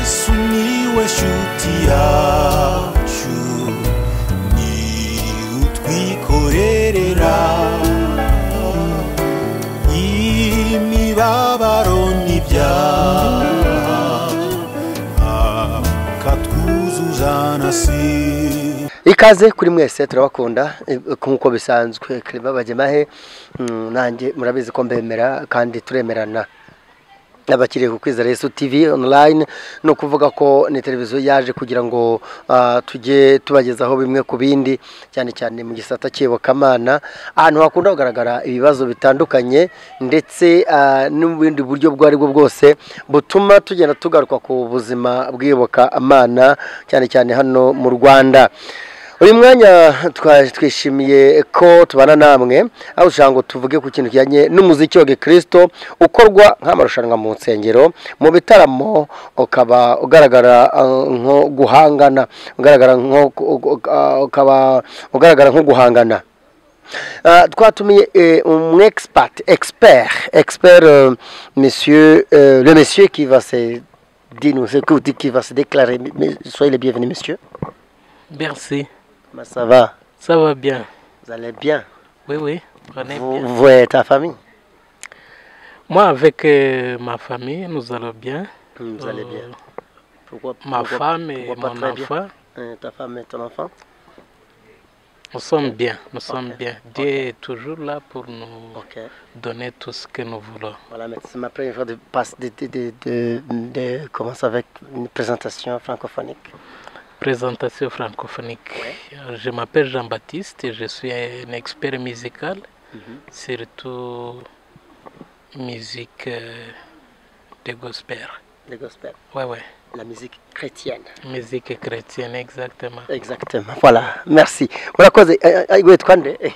sumiłeś utiaciu ni utwikorerera imibabaro n'ibyaha katwuzuzana si ikaze kuri mwese turabakunda eh, nk'uko bisanzwe Clever Bagemahe mm, nanjye murabizi ko mbemera kandi turemerana abakiriye ku kwizera Yesu TV online ni ukuvuga ko ni televiziyo yaje kugira ngo ah, tujye tubagezaho bimwe ku bindi cyane cyane mu gisata cy'iyobokamana ahantu hakunda kugaragara ibibazo bitandukanye ndetse ah, n'ubundi buryo ubwo ari bwo bwose butuma tugenda tugaruka ku buzima bw'iyobokamana cyane cyane hano mu Rwanda uyu mwanya twa- twishimiye ko tubana namwe aho ushobora ngo tuvuge ku kintu kijyanye n'umuziki wa gikirisito ukorwa nk'amarushanwa mu nsengero mu bitaramo ukaba ugaragara eh, nko guhangana ugaragara nko ukaba ugaragara nko guhangana Ah, twatumiye eh, un expert expert expert euh, monsieur euh, le monsieur qui va se dire nous écoute qui va se déclarer Mais- soyez le bienvenu monsieur Merci. Comment ça va Ça va bien. Vous allez bien Oui, oui. Prenez vous, bien. vous et ta famille Moi, avec euh, ma famille, nous allons bien. Vous allez bien. Euh, Pourquoi, ma pourquoi- femme et pourquoi pas mon très bien enfant, Euh, Ta femme et ton enfant nous sommes bien. Nous sommes Ok. bien. Dieu est toujours là pour nous Ok. donner tout ce que nous voulons. Voilà, mais c'est ma première fois de, passe- de, de, de, de, de commencer avec une présentation francophonique. Présentation francophonique. Euh, Je m'appelle Jean-Baptiste et je suis un expert musical, surtout musique euh, de gospel. Le gospel, Ouais, ouais. la musique chrétienne. Musique chrétienne, exactement. Exactement. Voilà, merci. Murakoze eh, eh, witwa nde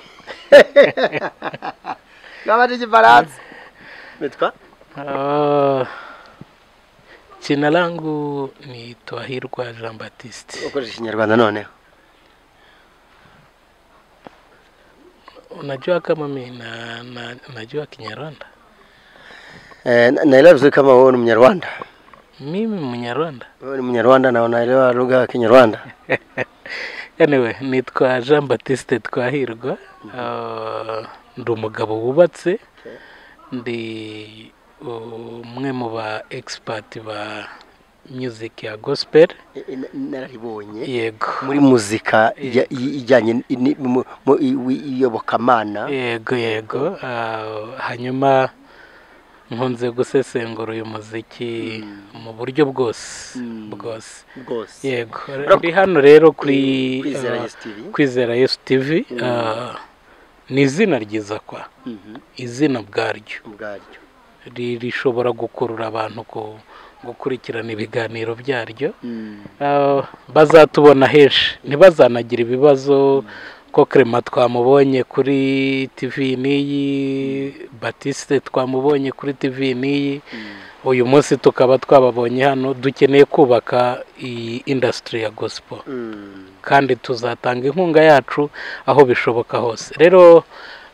ngabanje igifaransa witwa Ah, jina langu ni Twahirwa Jean Baptiste. ukoresha ikinyarwanda noneho Unajua kama mimi na, na, najua Kinyarwanda, Eh, na- naelewa vizuri kama wewe ni Mnyarwanda. mimi Mnyarwanda. Wewe ni Mnyarwanda na unaelewa lugha ya Kinyarwanda. Anyway, nitwa Jean Baptiste Twahirwa. Ah, ndi umugabo wubatse, ndi umwe mu ba expert ba music ya gospel. Eh, eh, na- Nararibonye Yego, muri muzika ijya- Yego. i- ijyanye ni- ni- mu- mu- i- wi- iyobokamana yego yego Ah, hanyuma nkunze gusesengura uyu muziki mu buryo bwose Mm. bwose bwose. yego ndi hano rero kuri Kwizera ah, Yesu TV. kwizera yesu tivi ni izina ryiza kwa Mhm, izina ubwaryo Ubwaryo. Ri- rishobora gukurura abantu ku- gukurikirana ibiganiro byaryo Mm. Ah, bazatubona henshi ntibazanagira ibibazo ko kerema twamubonye kuri tivi n'iyi batiste twamubonye kuri tivi n'iyi uyu munsi tukaba twababonye hano dukeneye kubaka iyi indasitiri ya gospel Mm. kandi tuzatanga inkunga yacu aho bishoboka hose rero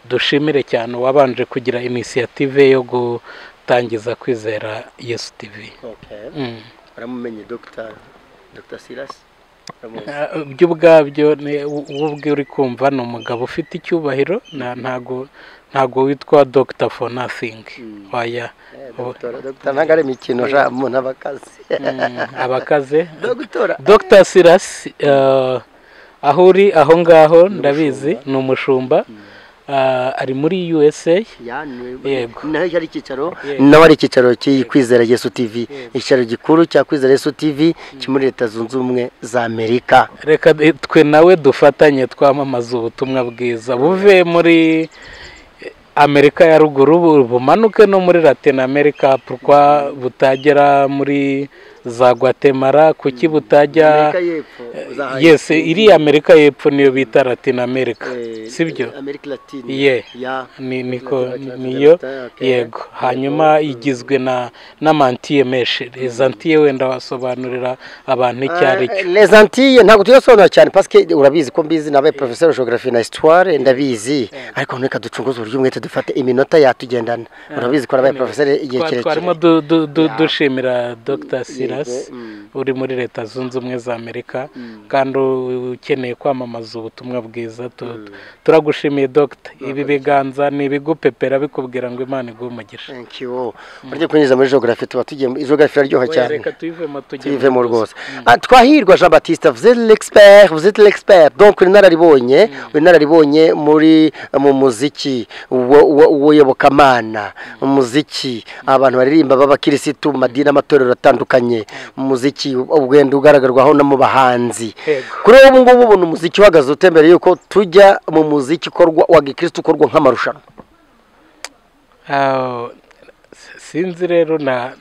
dushimire cyane uwabanje kugira inisiyative yo gutangiza kwizera yesu tivi Okay. Mm. baramumenye Dr. Dr. Silas Baramuzi. Ah, byo ubwabyo ni- u- wowe ubwe uri kumva ni umugabo ufite icyubahiro na- ntago ntago witwa dr for nothing waya Eh, Dr. Dr. ntabwo ari imikino sha umuntu aba akazi mm, abakaze Dr. dr silas ah, aho uri aho ngaho ndabizi ni umushumba ah, ari muri usa Yego. naho ari icyicaro Yego. nawe ari icyicaro cy'iyi kwizera Yesu TV icyicaro gikuru cya kwizera Yesu TV cyo muri leta zunze ubumwe za Amerika reka de- twe nawe dufatanye twamamaze ubutumwa bwiza buve muri amerika ya ruguru bu- bumanuke no muri latin america pourquoi butagera muri za guatemala kuki butajya Amerika y'Epfo za yes iriya amerika y'epfo niyo bita latin america eh, sibyo Amerika Latine Ye. ya ni niko Latin- niyo Latin- okay. yego hanyuma igizwe na n'amantiye meshi izo ntiye wenda wasobanurira abantu icyo ari cyo les Antilles ntabwo tuyasobanura cyane parce que urabizi ko mbizi nabaye professeur de géographie na histoire ndabizi ariko reka ducunguze uburyo umwete dufate iminota yatugendana urabizi ko nabaye professeur igihe Twa- kirekire twarimo du- du- du- dushimira dr bizinesi uri muri leta zunze ubumwe za amerika Mm. kandi ukeneye kwamamaza ubutumwa bwiza tu- turagushimiye dogita ibi biganza ni ibigupepera bikubwira ngo imana iguhe umugisha burya kunyuze muri jogarafi tuba tugiye muri jogarafi iraryoha Oya, cyane reka tuyivemo tujye mu tuyivemo buzima. rwose Ah, twahirwa jean batiste vous êtes l'expert vous êtes l'expert donc uri inararibonye uri inararibonye muri mu muziki wo- wo- w'uyobokamana mu muziki abantu baririmba b'abakirisitu mu madini amatorero atandukanye mu muziki ugenda ugaragarwaho no mu bahanzi Yego. kuri ubu ngubu ubona umuziki uhagaze ute mbere yuko tujya mu muziki ukorwa wa gikirisitu ukorwa nk'amarushanwa Ah, s- sinzi rero na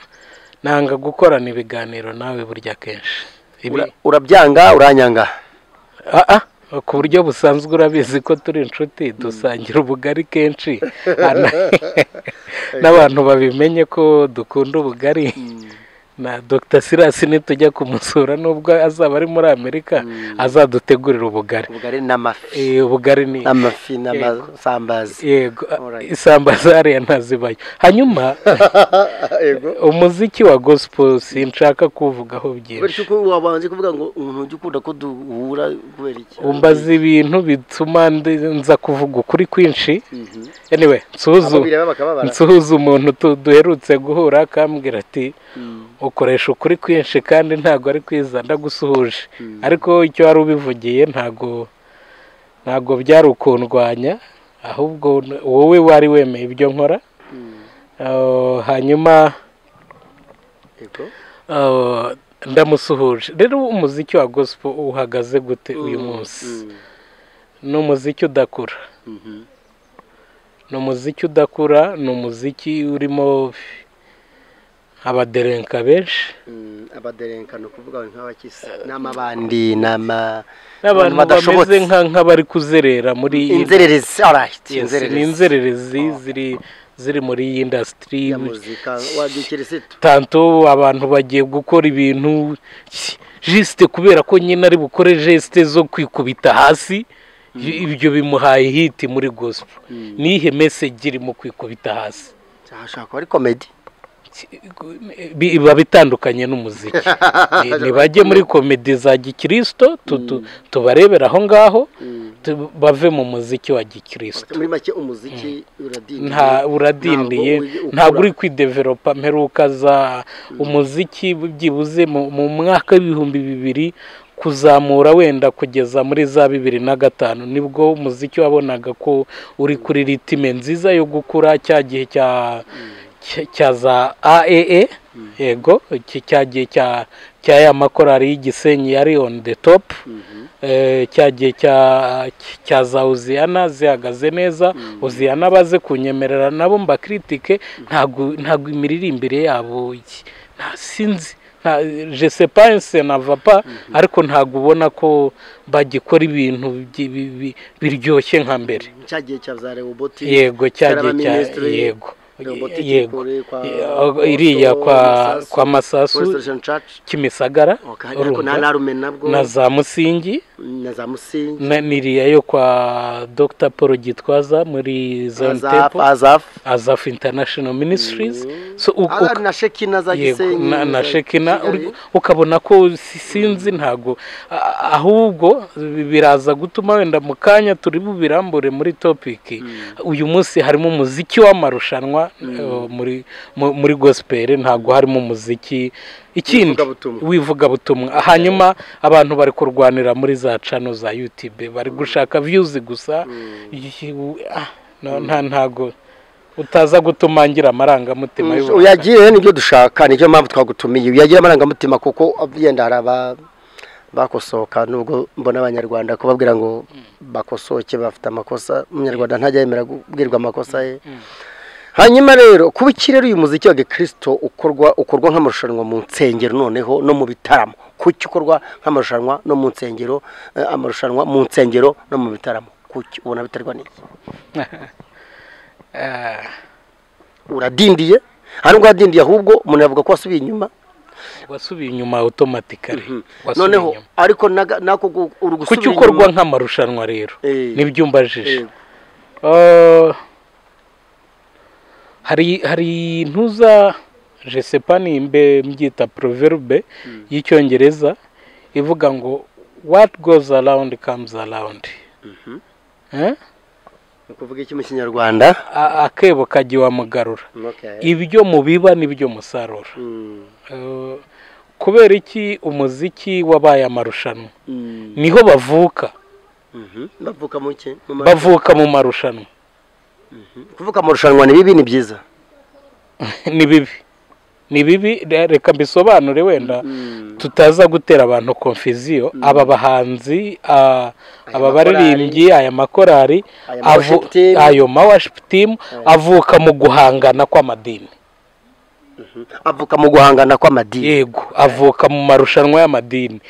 nanga gukorana ibiganiro nawe burya kenshi Ibi- Ura- urabyanga uranyanga Ah, ah, ku buryo busanzwe urabizi ko turi inshuti dusangira ubugari kenshi Ana- n'abantu babimenye ko dukunda ubugari na dr silas nitujya kumusura nubwo azaba ari muri amerika azadutegurira ubugari ubugari n'amafi Eh, ubugari ni amafi Yego. n'amasambazi yego ah, Alright. isambaza hariya ntazibayo hanyuma yego umuziki wa gospel sinshaka kuwuvugaho byinshi bityo uko wabanje kuvuga ngo umuntu ujya ukunda ko duhura kubera iki umbaza ibintu bituma ndi- nza kuvuga ukuri kwinshi Mhm. anyway nsuhuza Abo bireba bakababara nsuhuza umuntu tu- duherutse guhura akambwira ati ukoresha ukuri kwinshi kandi ntabwo ari kwiza ndagusuhuje ariko icyo wari ubivugiye ntabwo ntabwo byari ukundwanya ahubwo n- wowe wari wemeye ibyo nkora Ah, hanyuma Yego. Ah, ndamusuhuje rero umuziki wa gospel uhagaze gute uyu munsi Mm. ni umuziki udakura Mhm. ni umuziki udakura ni umuziki urimo abaderenka benshi Mm. abaderenka ni ukuvuga ngo nk'abakisi n'amabandi n'ama n'abantu badashobotse. bameze nka- nk'abari kuzerera muri iyi- inzererezi alright Yes, ni inzererezi ziri ziri muri iyi indasitiri ya muzika wa gikirisitu tanto abantu bagiye gukora ibintu jisite kubera ko nyine ari bukore jisite zo kwikubita hasi ibyo bimuhaye hiti muri gospel nihe meseji iri mu kwikubita hasi hashobora kuba ari komedi Bi- biba bitandukanye n'umuziki Ni- nibajye muri komedi za gikirisito tu- tu- tubarebera aho ngaho tu- bave mu muziki wa gikirisito muri make umuziki uradindiye nta uradindiye Ntabwo uri- ntabwo uri ukura. kwideveropa mperuka za umuziki byibuze mu mu mwaka w'ibihumbi bibiri kuzamura wenda kugeza muri za bibiri na gatanu nibwo umuziki wabonaga ko uri kuri ritime nziza yo gukura cya gihe cya cya- cya za aee yego iki- cya gihe cya cya ya makorari y'igisenyi yari on the top Eh, cya gihe cya cya za uziyana zihagaze neza uziyana baze kunyemerera nabo mbakiritike ntabwo ntabwo imiririmbire yabo iki- nta sinzi nta jesepanse na vapa ariko ntabwo ubona ko bagikora ibintu byi- bi- bi- biryoshye nka mbere cya gihe cya za rewoboti yego cya gihe cya Ministry, yego Rehoboti yego kuri kwa- Eh, iriya kwa Masasu, kwa masasu Restoration Church kimisagara Okay, ariko urumva, nta narume nabwo na za musingi na za musingi Na- niriya yo kwa dr paul gitwaza muri zone azaf temple azaf azaf international ministries so, u- Ara- u- na shekina za yego, gisenyi na, na za shekina Kigali. uri- ukabona ko si- sinzi ntago a- ahubwo bi- biraza gutuma wenda mu kanya turi bubirambure muri topic uyu munsi harimo umuziki w'amarushanwa eh, muri mu- muri gospel ntago harimo umuziki ikindi W'ivugabutumwa. w'ivugabutumwa hanyuma abantu bari kurwanira muri za cano za youtube bari gushaka views gusa Yi- u- ah, no- nta ntago utaza gutuma ngira amarangamutima y'ubu- uyagiye nibyo dushaka nicyo mpamvu twagutumiye uyagira amarangamutima kuko yenda hari aba bakosoka nubwo mbona abanyarwanda kubabwira ngo bakosoke bafite amakosa umunyarwanda ntajya yemera kubwirwa amakosa ye hanyuma rero kuba iki rero uyu muziki wa gikirisito ukorwa ukorwa nk'amarushanwa mu nsengero noneho no mu bitaramo kuki ukorwa nk'amarushanwa no mu nsengero eh, amarushanwa mu nsengero no mu bitaramo kuki ubona biterwa n'iki Ah, uradindiye hari ubwo uradindiye ahubwo umuntu yavuga ko wasubiye inyuma wasubiye inyuma automatically wasubiye noneho inyuma. ariko naga- nako gu- uri kuki gusubira ukorwa inyuma. nk'amarushanwa rero Eh. nibyo umbajije Eh, Ah, hari hari intuza jesepa ni imbe mbyita proverbe y'icyongereza ivuga ngo what goes around comes around Eh? ni ukuvuga iki mu kinyarwanda A- akebo kagiwa mugarura Okay. ibyo mubiba nibyo musarura Mm. Eh, kubera iki umuziki wabaye amarushanwa Mm. niho bavuka Mhm. bavuka mu ki Mu ma- bavuka mu marushanwa kuvuka mu rushanwa ni bibi ni byiza ni bibi ni bibi re- reka mbisobanure wenda Mm. tutaza gutera abantu konfiziyo aba bahanzi a- aba baririmbyi aya makorari Aya ma avu- worship team. ayo ma worship team avuka mu guhangana kw'amadini avuka mu guhangana kw'amadini yego avuka mu marushanwa y'amadini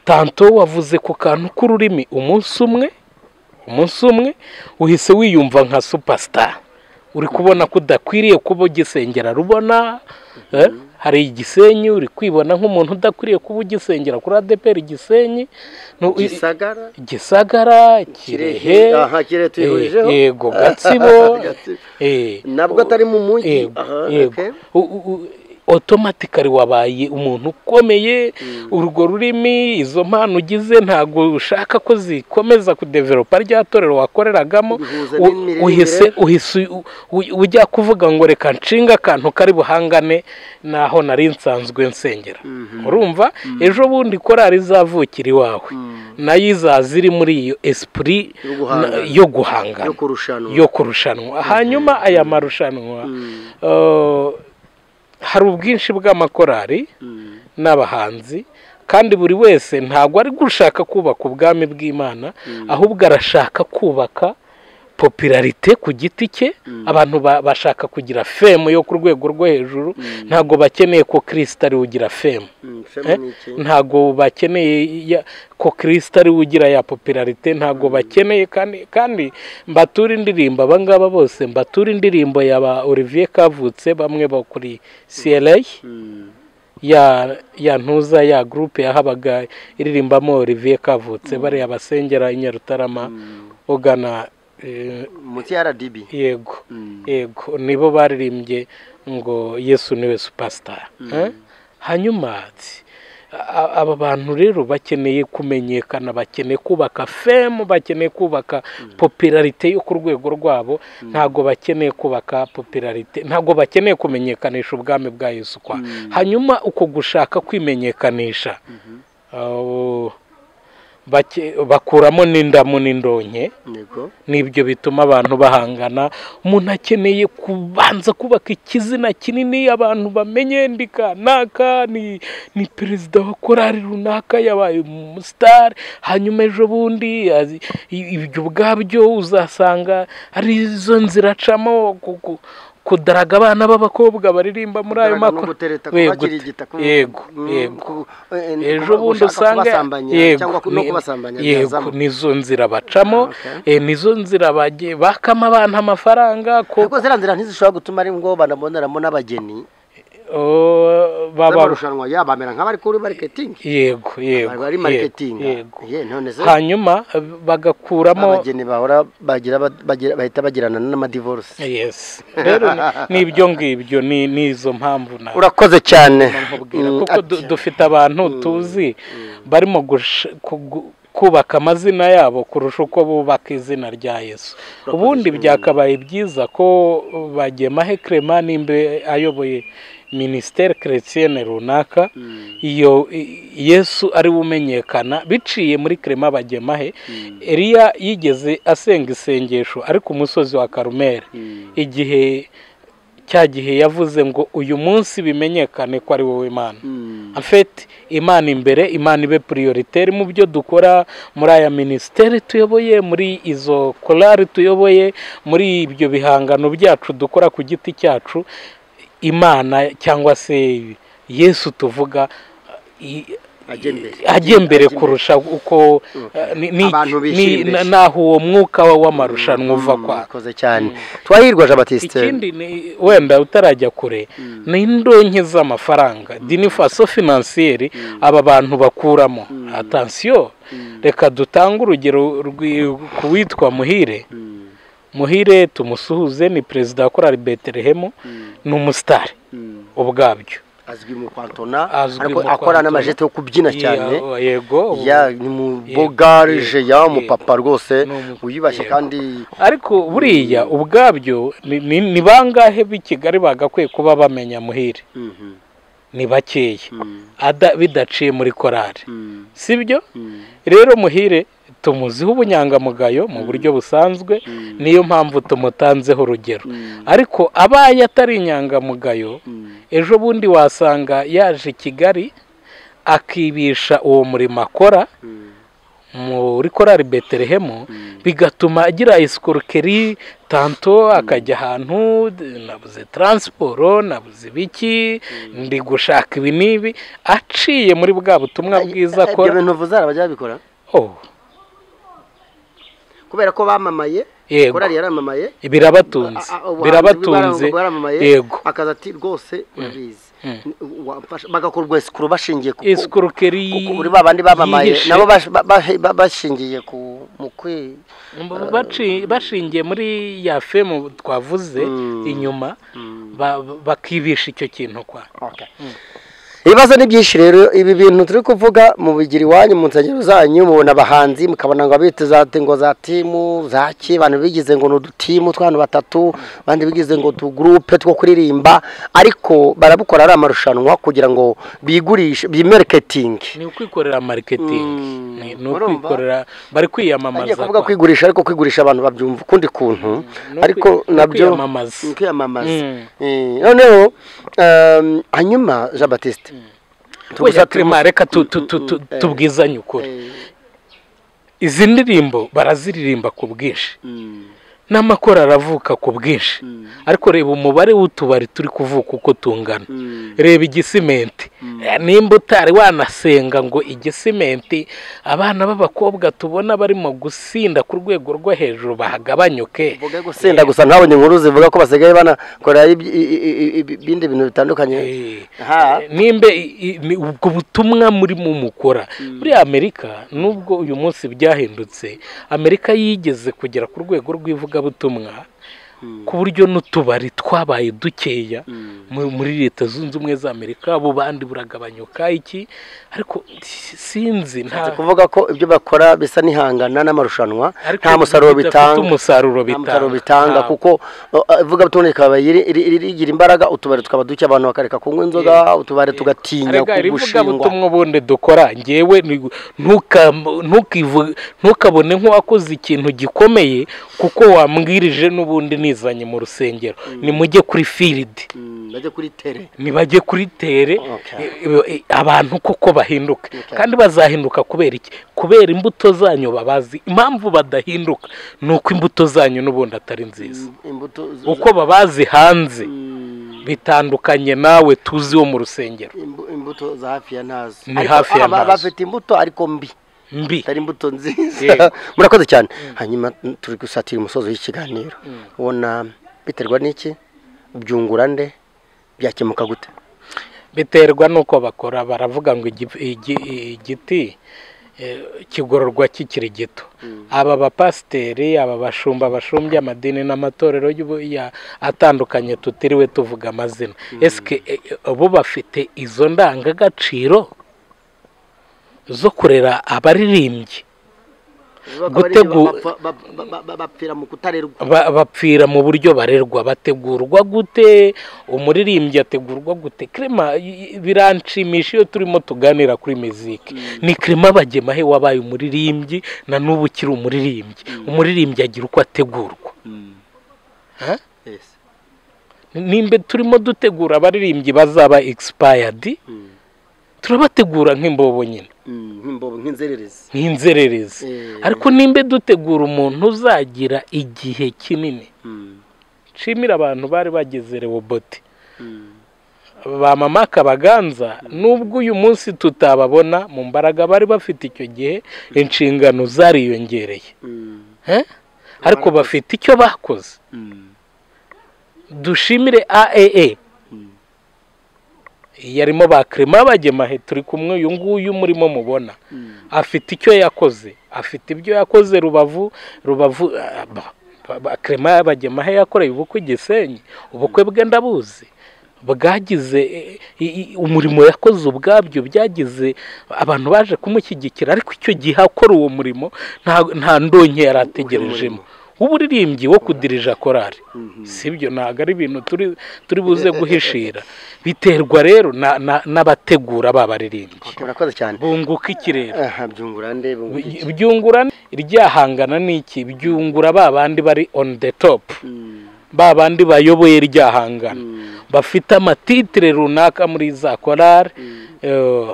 tanto wavuze ku kantu k'ururimi umunsi umwe umunsi umwe uhise wiyumva nka superstar uri kubona ko udakwiriye kuba ugisengera rubona eh, hari igisenyi uri kwibona nk'umuntu udakwiriye kuba ugisengera kuri adeperi igisenyi Nu- i- gisagara gisagara kirehe kirehe aha kirehe tuyihurijeho eh, yego gatsibo Gatsibo. eh, nabwo atari mu mujyi yego aha yego okay. U- u- u- automatically wabaye umuntu ukomeye urwo rurimi izo mpano ugize ntabwo ushaka ko zikomeza kudeveropa rya torero wakoreragamo Bihuza U- n'imiririmbire. uhise uhise u- u- ujya kuvuga ngo reka nshinga akantu kari buhangane naho nari nsanzwe nsengera urumva ejo bundi korari izavukira iwawe nayo izaza iri muri iyo esprit Yo guhangana. na- yo guhangana yo kurushanwa yo kurushanwa hanyuma aya marushanwa eh, hari ubwinshi bw'amakorari Mm. n'abahanzi kandi buri wese ntabwo ari gushaka kubaka ubwami bw'imana ahubwo arashaka kubaka popularite ku giti cye abantu ba- bashaka kugira femu yo ku rwego rwo hejuru ntabwo bakeneye ko kirisita ariwe ugira femu Mm, femu ni iki? ntabwo bakeneye ya- ko kirisita ariwe ugira ya popularite ntabwo bakeneye kandi kandi mbatura indirimbo abangaba bose mbatura indirimbo ya ba olivier kavutse bamwe bakuri cra Mm. ya ya ntuza ya gurupe yahabaga iririmbamo olivier kavutse bariya basengera i nyarutarama ugana eh, munsi ya rdb yego Mm. yego nibo baririmbye ngo yesu niwe supasitara hanyuma tsi, a- aba bantu rero bakeneye kumenyekana bakeneye kubaka femu bakeneye kubaka popularite yo ku rwego rwabo ntabwo bakeneye kubaka popularite ntabwo bakeneye kumenyekanisha ubwami bwa yesu kwa hanyuma uko gushaka kwimenyekanisha aho, bake- bakuramo n'indamu n'indonke yego nibyo bituma abantu bahangana umuntu akeneye kubanza kubaka ikizina kinini abantu bamenye ndi kanaka ni ni perezida wa korali runaka yabaye umusitari hanyuma ejo bundi azi- i- ibyo ubwabyo uzasanga ari zo nzira acamo ku- ku- kudaraga abana b'abakobwa baririmba muri ayo Kudaraga no makoro gutereta Yego, kubakirigita, ku- yego mm, yego ku- eh, ni ejo kuba- bundi gushaka usanga kubasambanya cyangwa ku- no ni- kubasambanya yego byazamo. nizo nzira bacamo Okay. eh, nizo nzira bagiye bakama abantu amafaranga ko ariko ziriya nzira ntizishobora gutuma ari ngo banaboneramo n'abageni oh, baba z'amarushanwa ya bamera nk'abari kuri mariketingi yego yego bari ari mariketingi yego ye none se hanyuma eh, bagakuramo abageni bahora bagira bagira- bahita bagirana n'amadivorisi yes rero ni- ni ibyo ngibyo ni ni izo mpamvu na urakoze cyane nkubwira Mm, kuko du- ati- dufite abantu tuzi barimo gush- kugu- kubaka amazina yabo kurusha uko bubaka izina rya yesu ubundi byakabaye byiza ko bagiye mahe kerema nimba ayoboye minisiteri keretiyene runaka iyo i- yesu ari we umenyekana biciye muri kerema bagemahe eliya yigeze asenga isengesho ariko umusozi wa karumeri igihe cya gihe yavuze ngo uyu munsi bimenyekane ko ari wowe imana afete imana imbere imana ibe prioritaire mu byo dukora muri aya minisiteri tuyoboye muri izo korari tuyoboye muri ibyo bihangano byacu dukora ku giti cyacu imana cyangwa se yesu tuvuga i- Ajye mbere. ajye mbere Ajye mbere. kurusha uko eh, ni- ni- Abantu ni- bishimisha. naho uwo mwuka w'amarushanwa uva Mm, kwa urakoze cyane twahirwa jean batiste ikindi ni wenda utarajya kure ni indonke z'amafaranga dinifaso finansiyeri aba bantu bakuramo atansiyo reka dutange urugero rwi- ku witwa muhire muhire tumusuhuze ni perezida wa korali betelehemu ni umusitari ubwabyo azwi mu kwantona Azwi ariko mu akora kwantona. n'amajete yo kubyina cyane Ye- yego ya ni mu Yego, bogarije ya yego, mupapa rwose Ni umu- wiyubashye yego. kandi ariko buriya ubwabyo ni- ni ni bangahe b'i kigali bagakwiye kuba bamenya muhire Mhm, ni bakeya mhm, ada bidaciye muri korari mhm, sibyo mhm, rero muhire tumuziho ubunyangamugayo mu buryo busanzwe mhm, niyo mpamvu tumutanzeho urugero mhm, ariko abaye atari inyangamugayo mhm, ejo bundi wasanga yaje i kigali akibisha uwo murimo akora mhm, muri korari beterehemu mhm. bigatuma agira isikorokeri tanto akajya ahantu d- nabuze taransiporo nabuze ibiki ndi gushaka ibi n'ibi aciye muri bwa butumwa bwiza Ibyo akora bintu vuze arabajya babikora Oh, kubera ko bamamaye yego korari yaramamaye birabatunze A- a- ubuhanzi birabatunze bw'ibara- bwaramamaye, yego akaza ati rwose urabizi Mm. Wamfasha- bagakora ubwesikuru bashingiye ku ku- isikorokeri ku- kuri ba bandi bamamaye yihishe. nabo bash- ba- ba- ba- bashingiye ku mu kwi Baci- bashingiye muri ya femu twavuze Mm. inyuma ba- ba- bakibisha icyo kintu kwa Okay. ibibazo ni byinshi rero ibi bintu turi kuvuga mu bigira iwanyu mu nsengero zanyu mubona abahanzi mukabona ngo abita za ngo za timu za ki abantu bigize ngo ni udutimu tw'abantu batatu abandi bigize ngo tugurupe two kuririmba ariko barabukora ari amarushanwa kugira ngo bigurishe bimereketingi ni ukwikorera mariketingi Mm. Ni- ni Urumva? ukwikorera bari agiye kwiyamamaza kuvuga kwa. kwigurisha ariko kwigurisha abantu babyumva ukundi kuntu Ni ukwi- ariko ni nabyo kwiyamamaza ni kwiyamamaza Mm. Eh, noneho ehm, hanyuma jean batiste Oya, Clement, reka tu- tu- tu- tu- Eh. tubwizanye ukuri izi ndirimbo baraziririmba ku bwinshi n'amakoro aravuka ku bwinshi ariko reba umubare w'utubari turi kuvuka uko tungana reba igisimenti Eh, nimba utari wanasenga ngo igisimenti abana b'abakobwa tubona barimo gusinda ku rwego rwo hejuru bahagabanyuke senda gusa ntabonye inkuru zivuga ko basigaye banakora iby- i- i- i- i- ibindi bintu bitandukanye Eh, Ha. nimba i- i- ni ubwo butumwa murimo mukora muri amerika nubwo uyu munsi byahindutse amerika yigeze kugera ku rwego rw'ivugabutumwa ku buryo n'utubari twabaye dukeya mu- muri leta zunze ubumwe za amerika abo bandi buragabanyuka iki ariko sinzi nta kuvuga ko ibyo bakora bisa n'ihangana n'amarushanwa ariko nta musaruro bidafite bitanga umusaruro nta musaruro bitanga bitanga Nta- kuko ivuga butumwa rikaba iri- iri- iri- rigira imbaraga utubari tukaba duke abantu bakareka kunywa inzoga utubari tugatinya Erega iri gushingwa vugabutumwa ubundi dukora ngewe ni- ntuka- ntukivu- ntukabone nk'uwakoze ikintu gikomeye kuko wambwirije n'ubundi nizanye mu rusengero nimujye kuri firidi Mm, bajya kuri tere nibajye kuri tere Okay. e- e- abantu koko bahinduka Okay. kandi bazahinduka kubera iki kubera imbuto zanyu babazi impamvu badahinduka ni uko imbuto zanyu n'ubundi atari nziza imbuto z- uko babazi hanze Mm, bitandukanye nawe tuzi wo mu rusengero imbu- imbuto za hafi ya ntazo Ni Ariko hafi ya aba- ntazo. bafite imbuto ariko mbi mbi atari imbuto nziza Yego. murakoze cyane hanyuma turi gusatira umusozo w'ikiganiro ubona biterwa n'iki byungura nde byakemuka gute biterwa n'uko bakora baravuga ngo igi- igi- igiti eh, kigororwa kikiri gito aba bapasiteri aba bashumba bashumbye amadini n'amatorero y'ubu- ya- atandukanye tutiriwe tuvuga amazina esike eh, eh, bo bafite izo ndangagaciro zo kurera abaririmbyi Gutegu- Bapfa- ba- ba- ba- ba- bapfira mu kutarerwa Ba- bapfira mu buryo barerwa bategurwa gute umuririmbyi ategurwa gute kirema i- i- biranshimisha iyo turimo tuganira kuri miziki ni kirema bagemahe wabaye umuririmbyi na n'ubu ukiri umuririmbyi umuririmbyi agira uko ategurwa Ha? Yes. nimba turimo dutegura abaririmbyi bazaba egisipayadi Mm, turabategura nk'imbobo nyine mm, nk'imbobo nk'inzererezi nk'inzererezi Eh. ariko nimba dutegura umuntu uzagira igihe kinini Mm, nshimira abantu bari bageze rewobote mm, ba mama kabaganza nubwo uyu munsi tutababona mu mbaraga bari bafite icyo gihe inshingano zariyongereye mm, Eh? ariko bafite icyo bakoze mm, dushimire aaa mm. yarimo ba kirema bagemahe turi kumwe uyu nguyu murimo mubona afite icyo yakoze afite ibyo yakoze rubavu rubavu ah, ba- ba- ba- kirema bagemahe yakoreye ubukwe i gisenyi ubukwe bwe ndabuzi bwagize eh, i- i- umurimo yakoze ubwabyo byagize abantu baje kumushyigikira ariko icyo gihe akora uwo murimo nta- nta ndonke yari ategerejemo w'uburirimbyi wo kudirija korari sibyo ntabwo ari ibintu turi turi buze guhishira biterwa rero na- na- n'abategura ba baririmbyi murakoze cyane bunguka iki rero aha byungura nde bungura iki? byungura iryahangana ni iki byungura ba bandi bari on the top Mm, ba bandi bayoboye iryahangana mm, bafite amatitire runaka muri za korari Eh,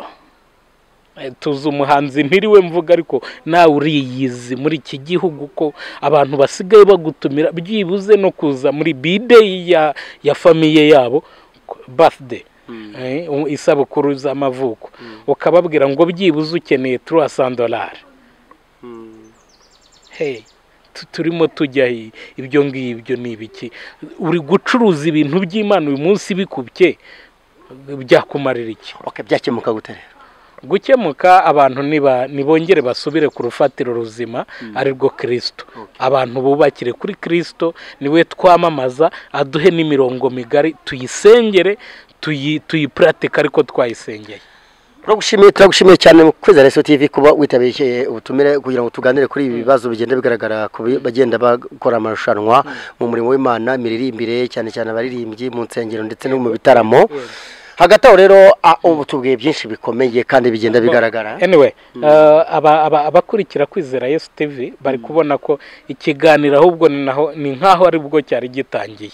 tuzi umuhanzi ntiriwe mvuga ariko nawe uriyizi muri iki gihugu ko abantu basigaye bagutumira byibuze no kuza muri bideyi ya, ya famiye yabo birthday eh, u- isabukuru z'amavuko ukababwira ngo byibuze ukeneye turuwa sandolari mm. hey tu- turimo tujya he? ibyo ngibyo ni ibiki uri gucuruza ibintu by'imana uyu munsi bikubye byakumarira iki Ok, byakemuka gute rero gukemuka abantu niba nibongere basubire ku rufatiro ruzima arirwo kirisito abantu bubakire kuri kirisito niwe twamamaza aduhe n'imirongo migari tuyisengere tuyi tuyipuratika ariko twayisengeye turagushimiye turagushimiye cyane mu kwezi reso tv kuba witabiriye ubutumire kugira ngo tuganire kuri ibi bibazo bigenda bigaragara ku bi- bagenda bakora amarushanwa mu murimo w'imana imiririmbire cyane cyane abaririmbyi mu nsengero ndetse no mu bitaramo hagati aho rero a- ubu tubwiye byinshi bikomeye kandi bigenda bigaragara anyway eh, aba- aba- abakurikira kwizera yesu tv bari kubona ko ikiganiro ahubwo ni naho ni nk'aho aribwo cyari gitangiye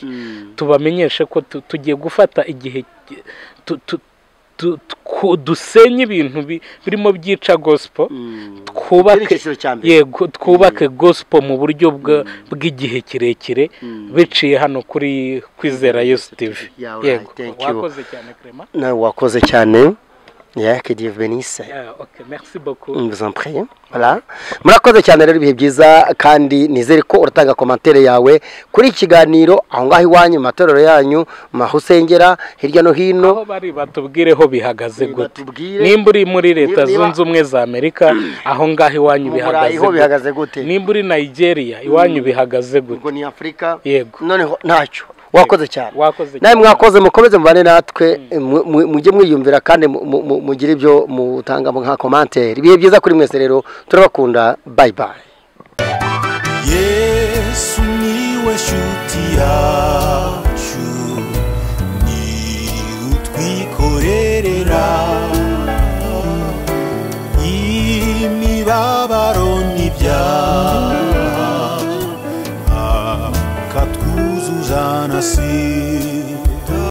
tubamenyeshe ko tu- tugiye gufata igihe ki- tu- tu- tu- tu- dusenye ibintu bi- birimo byica gospel twubake Icyerekezo cya mbere. yego twubake gospel mu buryo bwa- bw'igihe kirekire biciye hano kuri kwizera yesu tv Yeah, alright, yego thank you. wakoze cyane Clement. nawe wakoze cyane ya Dieu vous benisse Yeah, okay, merci beaucoup Mm, vous en prie. Voilà. murakoze cyane rero ibihe byiza kandi nizere ko uratanga komantere yawe kuri iki kiganiro aho ngaho iwanyu mu matorero yanyu mu aho usengera hirya no hino aho bari batubwireho bihagaze gute Batubwire. nimba uri muri leta Niba- zunze ubumwe za amerika aho ngaho iwanyu Mu Burayi bihagaze ho bihagaze gute? nimba uri nigeria iwanyu bihagaze gute ubwo ni afurika yego noneho ntacyo wakoze cyane wakoze nawe cyane. mwakoze mukomeze mubane natwe mu- mu- mujye mwiyumvira kandi mu- mu- mu- mugire ibyo mutanga nka komantere ibihe byiza kuri mwese rero turabakunda bayi bayi yesu niwe shuti yacu ni utwikorerera